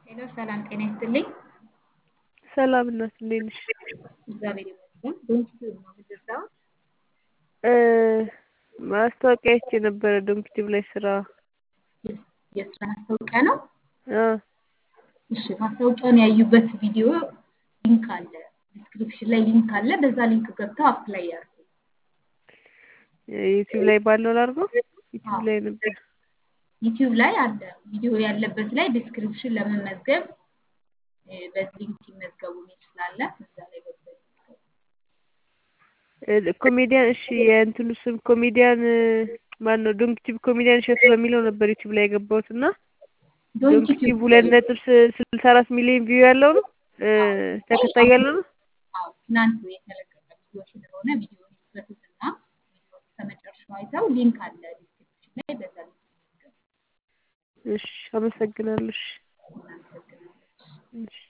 ሄሎ ሰላም ጤና ይስጥልኝ። ሰላም እናት እንዴት ነሽ? እግዚአብሔር ይመስገን። ዶንኪ ቲዩብ ነው የምትሰራው? እ ማስታወቂያ አይቼ ነበረ ዶንኪ ቲዩብ ላይ ስራ የስ- የስራ ማስታወቂያ ነው። አ እሺ ማስታወቂያውን ያዩበት ቪዲዮ ሊንክ አለ፣ ዲስክሪፕሽን ላይ ሊንክ አለ። በዛ ሊንክ ገብተው አፕላይ ያርጉ። ዩቲዩብ ላይ ባለው ላድርገው? ዩቲዩብ አዎ ላይ ነበር። ዩቲዩብ ላይ አለ ቪዲዮ ያለበት ላይ ዲስክሪፕሽን ለመመዝገብ እ፣ በዚህ ሊንክ ይመዝገቡ የሚል ስላለ እዛ ላይ ገብተው ይመዝገቡ። እ፣ ኮሜዲያን እሺ፣ የእንትኑ ስም ኮሜዲያን ማን ነው? ዶንኪ ቲዩብ ኮሜዲያን እሸቱ በሚለው ነበር ዩቲዩብ ላይ የገባሁት እና ዶንኪ ዶንኪ ቲዩብ ቲዩብ ሁለት ነጥብ ስ- ስልሳ አራት ሚሊዮን ቪው ያለው ነው እ፣ አዎ ተከታይ አሁን ያለው ነው። አዎ ትናንት የተለቀቀ ቪዲዮ ስለሆነ ቪዲዮውን ይክፈቱትና ቪዲዮ እስከ መጨረሻው አይተው ሊንክ አለ ዲስክሪፕሽን ላይ በዛ ሊንክ ይመዝገቡ። እሺ፣ አመሰግናለሁ። እሺ፣ እናመሰግናለን። እሺ።